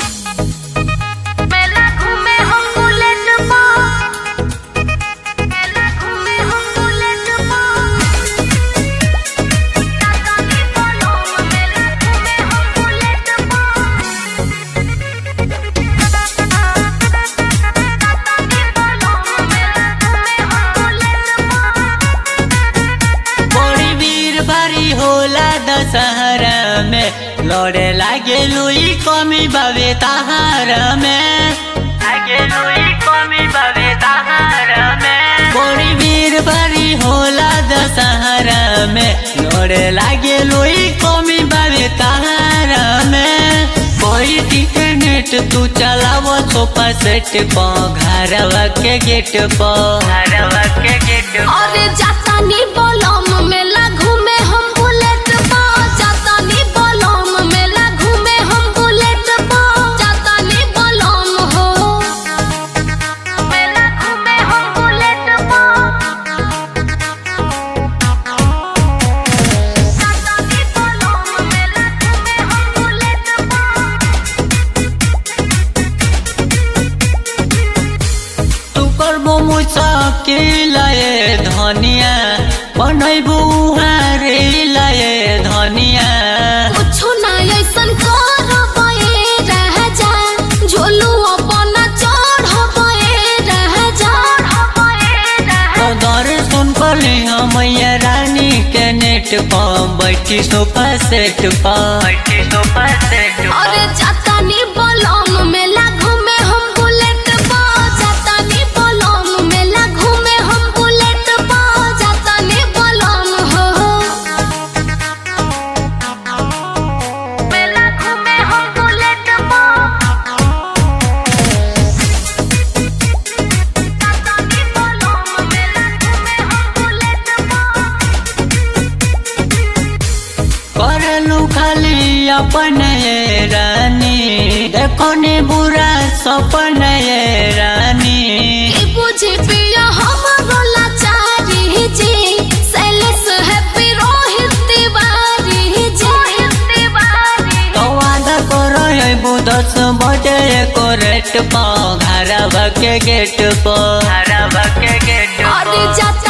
मेला घूमे हम बुलेट पर मेला घूमे हम बुलेट पर टाटा की बोलो मेला घूमे हम बुलेट पर टाटा की बोलो मेला घूमे हम बुलेट पर बड़ी वीर भारी होला दशहरा में लड़े लागे लुई कमी बाबे तहार में लागे लुई कमी बाबे तहार में बड़ी वीर भारी होला दशहरा में लड़े लागे लुई कमी बाबे तहार में कोई इंटरनेट तू चलाव सोफा सेट प घरवा के गेट प घरवा के गेट प अरे जाता नी बोलम मेला घूमे हम बुलेट पा जाता नी बोलम मेला घूमे हम बुलेट पा जाता नी बोलम हो मेला घूमे हम बुलेट पा जाता नी बोलम मेला घूमे हम बुलेट पा तू करबो मुसाकिल ए धनिया बनैबू हारे लए धनिया कुछो ना ऐसन करबे रह जा झोलू अपन चढ़बे रह जा तो दर्शन कली मैया रानी के नेट प बैठी सोफा सेट प बैठी सोफा सेट अरे जाता नी बोलम मेला घूमे हम बुलेट पा जाता नी बोलम मेला घूमे हम बुलेट पा जाता नी बोलम हो मेला घूमे हम बुलेट पा जाता नी बोलम मेला घूमे हम बुलेट पा करलू खाली अपन ये रानी देखो ने बुरा सपन ये रानी ई बुझे पिया हमरो लाचारी जी सैलेस हैप्पी रोहित तिवारी जी तिवारी तो वादा करो अबू दस बजे को रेट पा घरवा के गेट पर घरवा के गेट अरे जाता